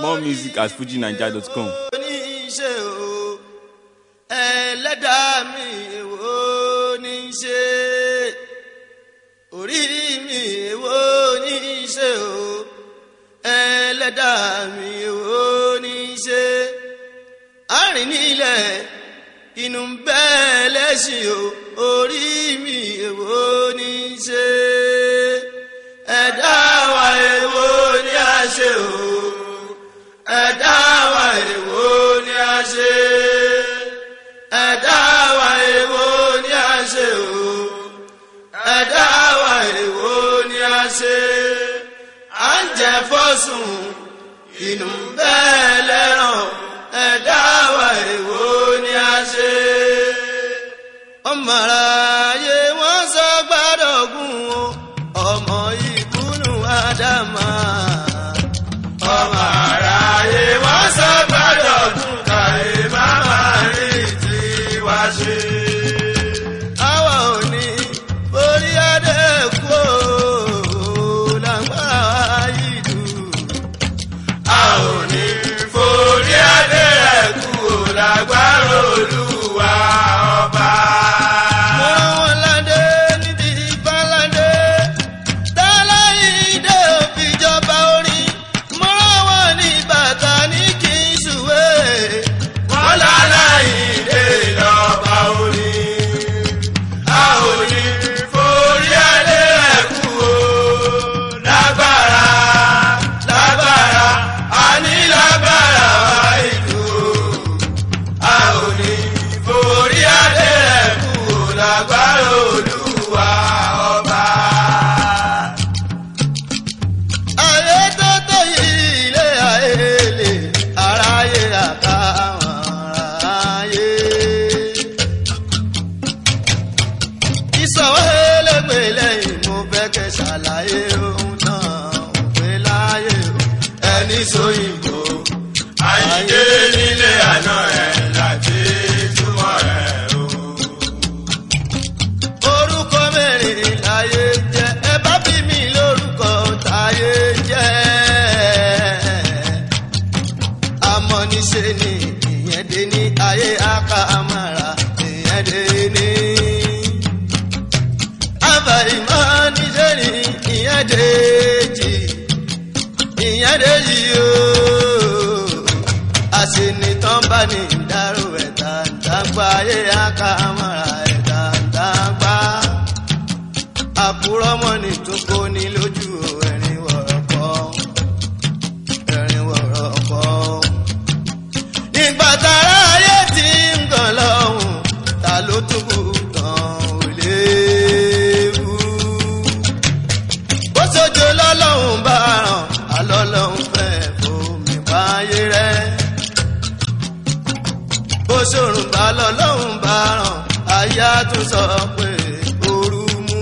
More music at fujinaija.com. oníṣe o ẹlẹ́dàá mi èwo ní í ṣe orí mi èwo ní í ṣe o ẹlẹ́dàá mi èwo ní í ṣe àárín nílẹ̀ inú ń bẹ́ lẹ́sìn o orí mi èwo ní í ṣe ẹ̀dá wa èwo ní a ṣe o ẹ̀dá wa èwo ni a ṣe ẹ̀dá wa èwo ni a ṣe o ẹ̀dá wa èwo ni a ṣe à ń jẹ fọ́sùn inú bẹ́ẹ̀ lẹ́ràn ẹ̀dá wa èwo ni a ṣe. ọmọ aráyé wọ́n sọ gbádọ̀gùn o ọmọ ìkúnnù ádámà ọmọ aráyé wọ́n sọ gbọ́dọ̀ kún káyé máma rí tiwa ṣe. àwa ò ní orí adé kú o lágbára yìí dùn. a ò ní forí adé kú o lágbára olúwa ọba. mo rán wọn ládé níbi ìbáládé dáláyìndé òfìjọba orin mọ́ra wọn ní bàtà ní kí n ṣùwé. wọ́n láláyìndé lọ́ba orin. a ò ní forí adé rẹ̀ kú o. lágbára lágbára a ní lágbára wá ìlú o. a ò ní forí adé rẹ̀ kú o. lágbára olúwa ọba ayé tó tó yìí ilé ayé lè aráyé àtàwọn aráyé. ìsọ̀wọ́ elégbè lẹ́yìn mo fẹ́ kẹ́ ṣàlàyé ohun náà ń pè láyé o. ẹni sóyìnbó àyíké nílé àná ẹ̀ láti túmọ̀ ẹ̀ o orúkọ mẹ́rin láyé jẹ́ ẹ bá bí mi lórúkọ táyé jẹ́ àmọ́ níṣe ni ìyẹn dé ní ayé akámára ìyẹn dé ní. àbàìmọ́ níṣe ni ìyẹn dé jì ìyẹn dé jì ooo àṣenìtàn bá ní ìdárò ẹ̀ta ìdágbà ayé akámára ẹ̀ta ìdágbà àkúrọ́mọ́ ní tó kó ní lójú ẹ̀rín wọ̀rọ̀kọ́ ẹ̀rín wọ̀rọ̀kọ́. ìgbà tára ayé ti ń gàn lọ́hùn ta ló tún kù tán ò léwu. bó sojo lọ́lọ́hùn bá ràn alọ́lọ́hùn fẹ́ fomi báyé rẹ̀. bó ṣòrùn bá lọ́lọ́hùn bá ràn aya tún sọ pé ooru mú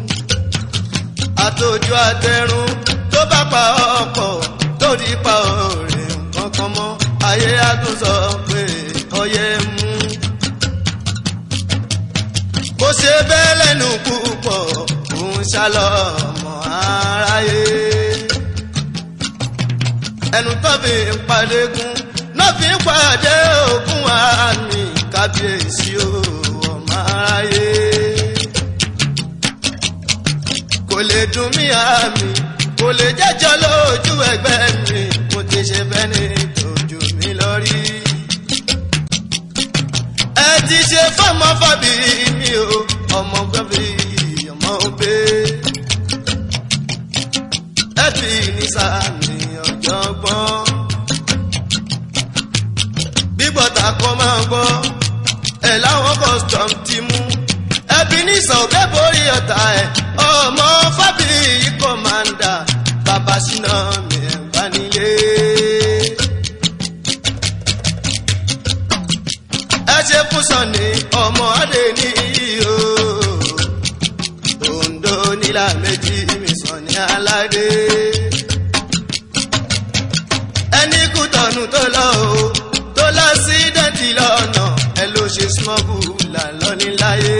àtòjú àtẹrun tó bá pa ọkọ̀ tó di pa òrè kankan mọ́ ayé á tún sọ pé ọyẹ mú. bó ṣe bẹ́ẹ̀ lẹ́nu púpọ̀ òun ṣálọ ọmọ aráyé. ẹnu tó fi ń padégún náà fi ń pàdé ògùn àmì kábíyèsí o ọmọ aráyé kò lè dùn mí àmì kò lè jẹ́jọ́ lójú ẹgbẹ́ mi mo ti ṣe bẹ́ẹ̀ ni tòjú mi lọ rí. ẹ ti ṣe fọmọ fọbi mi o ọmọ gbọ́bí ọmọ òbí. ẹ fi ní sàmì ọ̀jọ̀gbọ́n. bíbọ̀tà kọ́ máa gbọ́ ẹ̀ láwọn custom ti mú ẹbí ní sọ̀gẹ́ borí ọ̀tá ẹ̀ ọmọ fábíyì kọ́mándà bàbá síná mi ẹ̀ bá nílé. ẹ ṣe fún sọ̀ni ọmọ adé ní iyo Oǹdó nílà méjì mi sọ̀ni aládé. ẹni kú tọ̀nù tó lọ o tó lọ sí dẹ́tì lọ́nà ẹ ló ṣe smọ́gù là lọ́ní láyé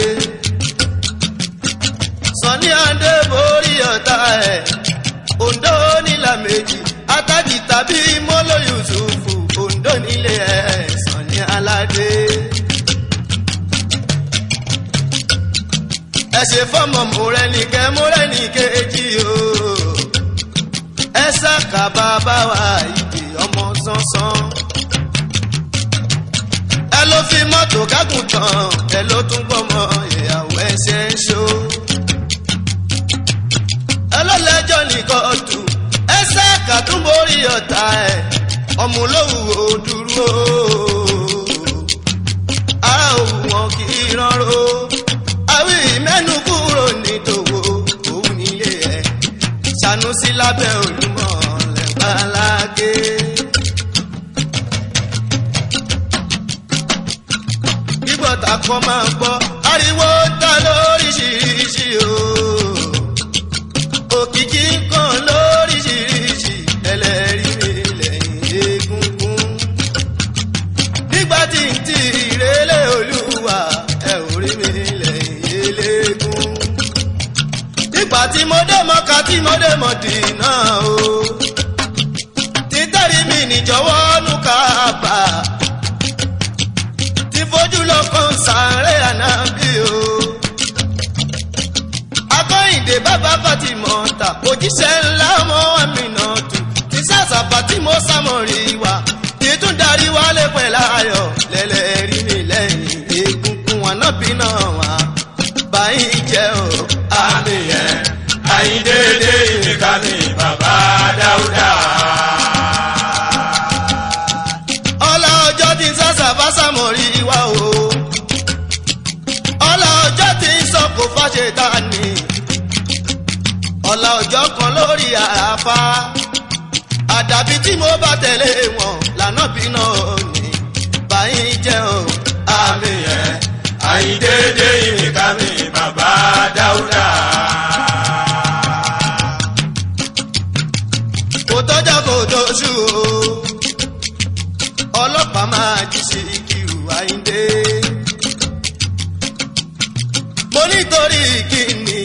sọ̀ni adé borí ọ̀tá ẹ̀ Oǹdó nílà méjì atadi tàbí mọ́lóyún ẹ ṣe fọmọ mọrẹnìkẹ mọrẹnìkejì o ẹ ṣàkà bàbá wa ìdè ọmọ sánsán ẹ ló fi mọ́tò kágùn tán ẹ ló tún gbọ́mọ ìyàwó ẹsẹ̀ ń ṣó ẹ ló lẹ́jọ́ ní kóòtù ẹ ṣàkà tún borí ọ̀tá ẹ ọmọ olówó dúró ara òwú wọn kì í rọrọ àwí mẹ́nu kúrò ní tòwó òun nílé ẹ̀ Sanusi lábẹ́ olúmọ̀ lẹ́gbàlágé. gbígbọ́ta kọ́ máa gbọ́ ariwo ta lóríṣiríṣi o òkìkí kan lóríṣiríṣi ẹlẹ́rìí mi lẹ́yìn egungun nígbà tí n ti ìrẹ́lẹ̀ olúwa ẹ ò rí mi lẹ́yìn eléégún nígbà tí mo dé mọ́ka tí mo dé mọ́ dìínà o títẹ̀rí mi níjọ́wọ́ nù kábà tí fojú lọ kàn sáré ànábì o akọ́yìndé bàbá fatimọ̀ ta òjíṣẹ́ ńlá ọmọ mi náà tù tí sàṣàpà tí mo sàmọ̀rì wá títún darí wálé pẹ̀lú ayọ̀ lẹ́lẹ́rí mi lẹ́yìn egungun ànábì náà wá báyìí jẹ́ o. àmì yẹn àyíndéédé ìmìkà mi bàbá dáúdà. ọlá ọjọ́ tí ń sàṣàbà sàmọ̀rì wá o. ọlá ọjọ́ tí ń sọ kò fàṣẹ ta ni. ọlá ọjọ́ kan lórí àràfá. àdàbí tí mo bá tẹ̀lé wọn lànà bí náà ní. báyìí jẹ́ o. àmì yẹn àyíndéédé ìmìkà mi bàbá dáúdà. kò tọ́jà kò tóṣù o. ọlọ́pàá máa jí sí kírù àyíndé. mo nítorí kíni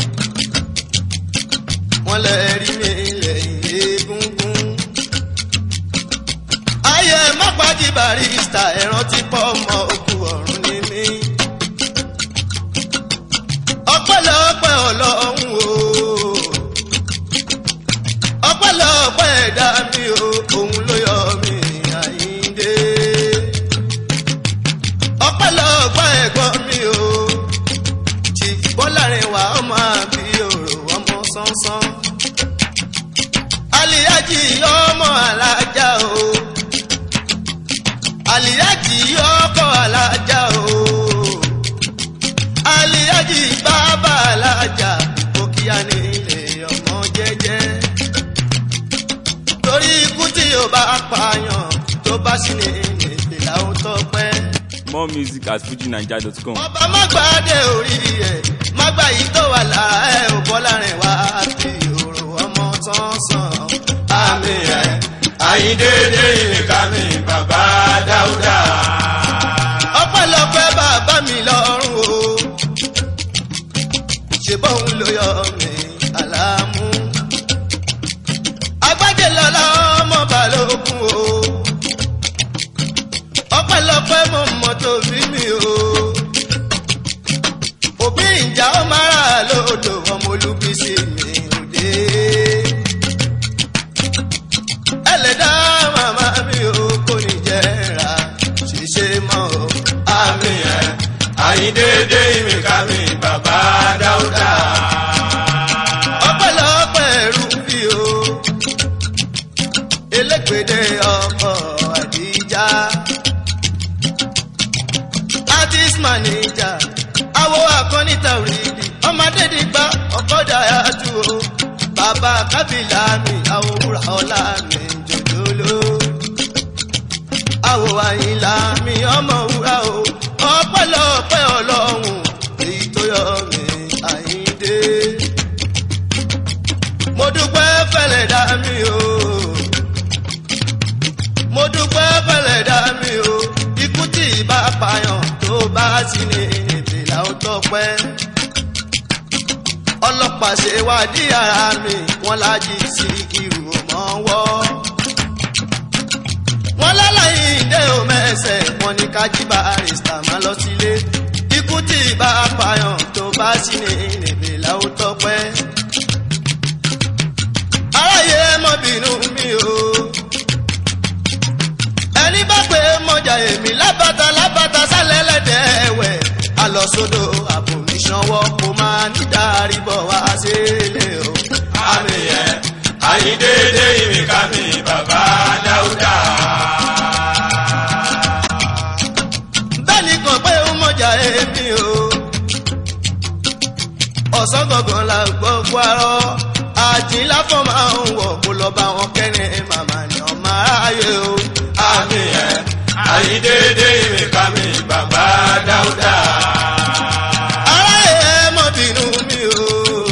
wọ́n lè rí mi lẹ́yìn egungun. ayé mọ́pájì barista ẹ̀ràn ti pọ̀ mọ́ òkú ọ̀run ní mí. ọpẹ́lọpẹ́ ọlọ́run o ọpẹ́lọpẹ́ ẹ̀dá mi o òun ló yọ mí àyíndé ọpẹ́lọpẹ́ ẹ̀gbọ́n mi o tí bọ́lárin wà ọmọ àbí òrò ọmọ sánsán aliyaji ọmọ alájà o aliyaji ọkọ alájà o aliyaji bàbá alájà òkìyà nílé ọmọ jẹ́jẹ́ torí ikú tí yóò bá pààyàn tó bá sì ní ìpìlà ó tọpẹ́. More music at fujinaija.com. ọba má gbàdé orí ẹ̀ má gbà yìí tó wà lára ẹ̀ ò bọ́ láàrin wá àti òrò ọmọ sánsán. àmì yẹn àyíndéédé ìmìkà mi bàbá dáúdà. ọpẹ́lọpẹ́ bàbá mi lọ́rùn o ṣe bóun ló yọ mí àlámú. agbájé lọ́la ọmọ balógun o ọpẹ́lọpẹ́ mọ mọ́tò bí mi o òbí ìjà ó máa rà lódò ọmọ olúbísí mi òde ẹlẹ́dá màmá mi ò kò ní jẹ́ra ṣiṣẹ́ mọ́ o. àmì yẹn àyíndéédé ìmìkà mi bàbá dáúdà. ọpẹ́lọpẹ́ ẹrú bí o elégbèdé ọkọ àdíjà artist manager awo akọni tàwídì ọmọdé dìgbà ọkọdà yàtú o bàbá kábìlà mi àwòrán ọlá mi jòjòló àwò àyìnlá mi ọmọ wúrà o ọpẹ́lọpẹ́ Ọlọ́run èyí tó yọ mí àyíndé mo dúpẹ́ fẹ́lẹ̀ dá mi o mo dúpẹ́ fẹ́lẹ̀ dá mi o ikú tí ìbá pààyàn tó bá sí ní ìbìlà ó tọpẹ́ ọlọ́pàá ṣe wádìí ara mi wọ́n lájí sí kírù mọ́ wọ́ wọ́n lálàyé ìdè òmẹ́sẹ̀ wọ́n ní kájí barista máa lọ sílé ikú tí ìbá pààyàn tó bá sí ní níbi làwọn tọpẹ́. aráyé mọ bínú mi o. ẹni bá pé mọjà èmi lábàtà lábàtà sálẹ̀ lẹ́dẹ̀ ẹ̀wẹ̀. alọ́sódò àbòmíṣanwọ́ kò máa ní dárí bọ̀ wá sílé o. àmì ẹ̀ àyíndéédé ìmìkà mi bàbá dáúdà. bẹ́ẹ̀ni kan pé ó mọ̀jà èmi o. ọ̀sán gangan la gbọ́ gbárọ́ àjìnlá fọ́ máa ń wọ̀ kó lọ bá wọn kẹ́rin màmá ni ọmọ aráyé o. àmì ẹ̀ àyíndéédé ìmìkà mi bàbá dáúdà. aráyé ẹ mọ̀ bínú mi o.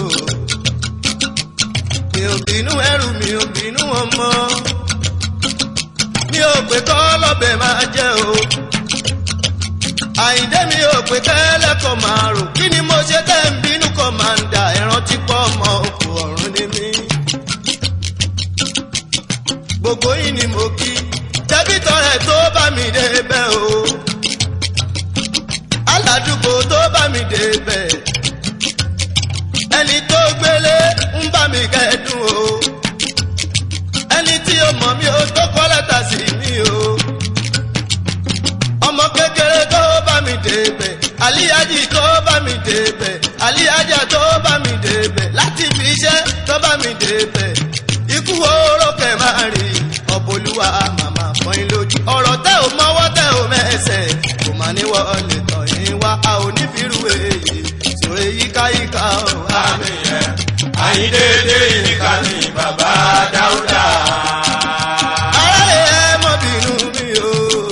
mi ò bínú ẹrù mi ò bínú ọmọ. mi ò pé kọ́ lọ́bẹ̀ máa jẹ́ o. àyíndé mi ò pé kẹ́lẹ́kọ̀ọ́ máa rò kí ni mo ṣe tẹ́ ń bínú kọ́ máa ń da ẹran tí pọ̀ ọmọ òkú ọ̀run ní mi. gbogbo yìí ni mo kí tẹ́bí tọrẹ tó bá mi dé bẹ́ẹ̀ o. aládùúgbò tó bá mi dé bẹ́ẹ̀. ẹni tó gbélé ń bá mi kẹ́dùn o. ẹni tí ó mọ̀ mí ó tó kọ́ lẹ́tà sí mi o ọmọ kékeré tó bá mi débẹ̀ àlíyájì tó bá mi débẹ̀ àlíyájà tó bá mi débẹ̀ láti fi iṣẹ́ tó bá mi débẹ̀ ikú oró kẹ̀ máa rí ọ̀bọ̀lúwa màmá fọyín lójú ọ̀rọ̀ tẹ́ ò mọ́wọ́ tẹ́ ò mẹ́sẹ̀ kò má ní wọlé tọ̀ yín wá a ò ní fìrù èyí sòrè yíkáyíká ò wá. àmì ẹ̀ àyíndéédé ìmìkà mi bàbá dáúdà. aráyé ẹ mọ bínú mi o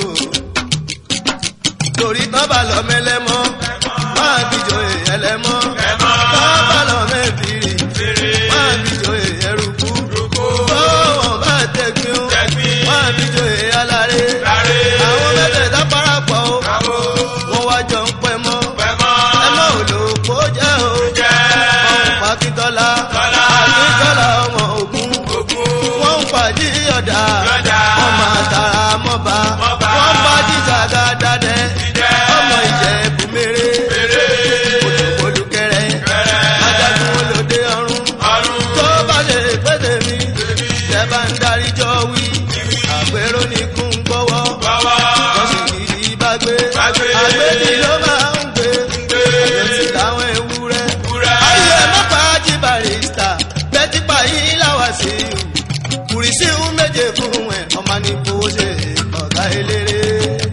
torí tán bá lọ mẹlẹmọ máa bíjọ ẹlẹmọ tán bá lọ mẹbìrì máa bíjọ ẹrùkú tó wọn bá tẹgbin o máa bíjọ aláré àwọn mẹ́tẹ̀ẹ̀ta parapọ̀ o wọn wá jọ ń pẹ́ mọ́ ẹmọ olóko jẹ́ o ọ̀hún pàkítọ́lá àkítọ́lá ọmọ ogun wọ́n ń pàdé ọ̀dà wọ́n máa tara mọ́ba wọ́n bá jíjà dáadáa ọmọ ìjẹ̀bù mèrè olùkẹ́rẹ́ ajagun olóde ọ̀run tó bá lè pété mi tẹ́ bá ń darí jọ wí àpérò ní kún gbọ́wọ́ wọ́n sì kì í bá gbé àgbéjì ló máa ń gbé àgbẹ̀sì láwọn ewúrẹ́ ayé mọ́pá jí barista bẹ́típa yín láwà sí i kùrìsì ń méje fún ẹ̀ ọmọ ní fowó ṣe ọ̀gá eléré.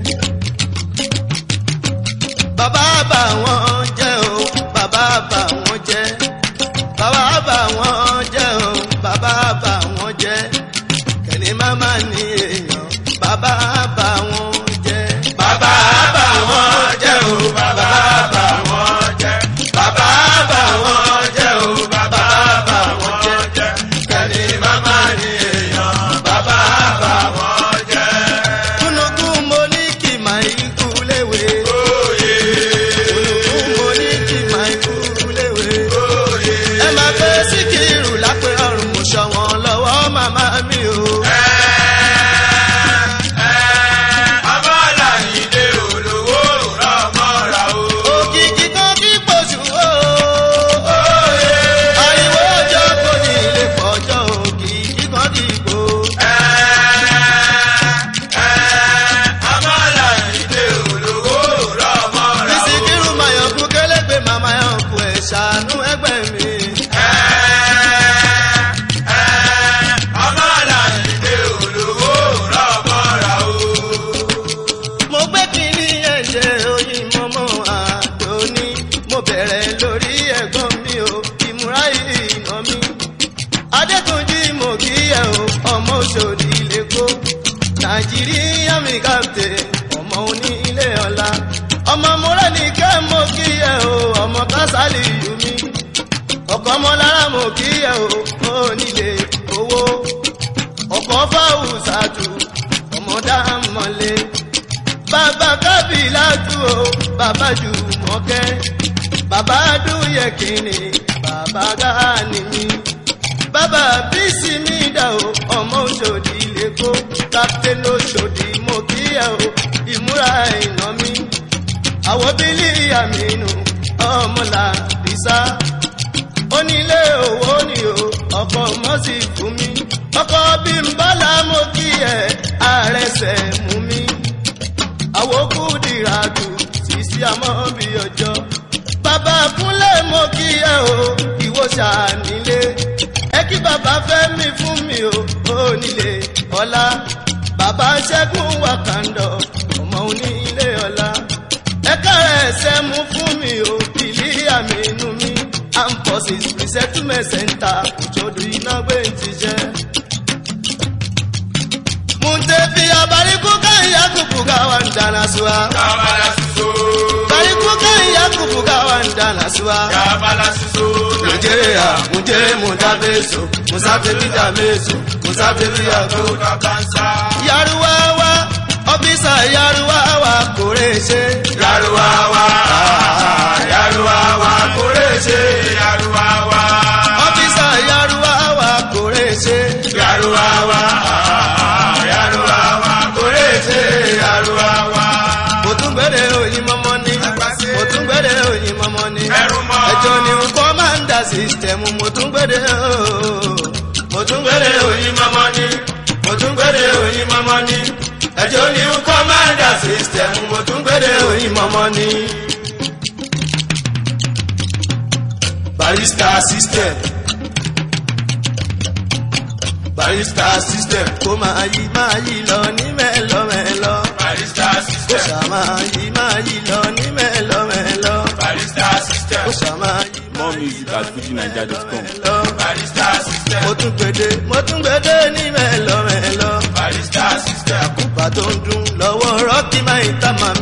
bàbá bà wọ́n jẹ́ o bàbá bà wọ́n jẹ́ bàbá bà wọ́n jẹ́ o bàbá bà wọ́n jẹ́ kẹ́ni máma ní èèyàn bàbá bà wọ́n jẹ́. bàbá bà wọ́n jẹ́ o bàbá bà wọ́n jẹ́ bàbá bà wọ́n jẹ́ o bàbá bà wọ́n jẹ́ kẹ́ni màmá ni èèyàn bàbá bà wọ́n jẹ́. kúnukún mo ní kí màá ikú léwe. Oyè kúnukún mo ní kí màá ikú léwe. oyè ẹ máa gbé síkírù lápẹ́ ọ̀run mo ṣọ wọn lọ́wọ́ màmá mi o. abọ́láyìndé olówó rọmọra o. òkìkí kan kí pọ̀jù o. ariwo ọjọ́ kò ní ilé pọ̀jọ́ òkìkí kan kí ipò. abọ́láyìndé olówó rọmọra o. síkírù mayọ̀kú kélégbé màmá yọ̀kú ẹ̀ ṣàánú ẹgbẹ́ mi. abọ́láyìndé olówó rọmọra o. mo gbé kínní ẹ̀jẹ̀ oyin mọ́mọ́ àdóní mo bẹ̀rẹ̀ lórí ẹ̀gbọ́n mi o ìmúra ìnà mi. adétúnjì mo kí ẹ o ọmọ òṣòdì lẹ́kọ́ nàìjíríà mi kàptẹ̀ ọmọ onílé ọ̀la ọmọ mọ́rẹ́nìkẹ́ mo kí ẹ o ọmọ kásálì yù mí ọkọ̀ ọmọlára mo kí ẹ o onílé owó ọkọ̀ fáwùsàtù ọmọdá mọ́lé bàbá kábìlà tú o bàbá jù mọ́kẹ́ bàbá dúyẹ kìíní bàbá gáàní mi bàbá bísí mi dà o ọmọ òṣòdì lẹ́kọ́ kápítẹ́nì òṣòdì mo kí ẹ o ìmúra ìná mi àwọn bílí àmínú ọmọlà ìsá onílé owó ni o ọkọ mọ́sí fún mi ọkọ bí n bọ́lá mo kí ẹ àrẹsẹ̀ mú mi àwòkù dìràdù sísí àmọ́ bí ọjọ́ bàbá kúnlẹ̀ mo kí ẹ o ìwọ ṣànílé ẹ kí bàbá fẹ́ mi fún mi o onílé ọlá bàbá ṣẹ́gun wàkàndọ̀ ọmọ onílé ọlá ẹ kárẹ̀ ẹsẹ̀ mú fún mi o ìlí àmì inú mi amphorsis resettlement center òjòdù iná gbé ti jẹ́. Muntefi abariku kan yakubu gawan dana suwa. Kabala suso. Bariku kan yakubu gawan dana suwa. Kabala suso. Nigeria muje mutabeso, musabebi dameso, musabebi ago. Kakansa. Yaruwawa, ọ́fíìsà Yaruwawa kò rè ṣe. Yaruwawa. Yaruwawa. Kúrèṣe. Yaruwawa. Ọ́fíìsà Yaruwawa kò rè ṣe. Yaruwawa. Yaruwawa. Kúrèṣe. Yaruwawa. Mo tún gbére oyin mọ́mọ́ ní. Mo tún gbére oyin mọ́mọ́ ní. Ẹrú mọ́. Ẹjọ́ ni kọ́mándà sísítẹ̀mù mo tún gbére ooo. Mo tún gbére oyin mọ́mọ́ ní. Mo tún gbére oyin mọ́mọ́ ní. Ẹjọ́ ni kọ́mándà sísítẹ̀mù mo tún gbére oyin mọ́mọ́ ní. Barista system. Barista system kó máa yí máa yí lọ ní mẹ́lọ́mẹ́lọ́. Barista Kó system. ṣàmá yí máa yí lọ ní mẹ́lọ́mẹ́lọ́. Barista system. Kó ṣàmá yí More music at fujinaija.com. lọ. Barista system. Mo tún gbèdé mo tún gbèdé ní mẹ́lọ́mẹ́lọ́. Barista system. Bàbá tó ń dún lọ́wọ́ rọ́ọ̀kì máa ń tà máa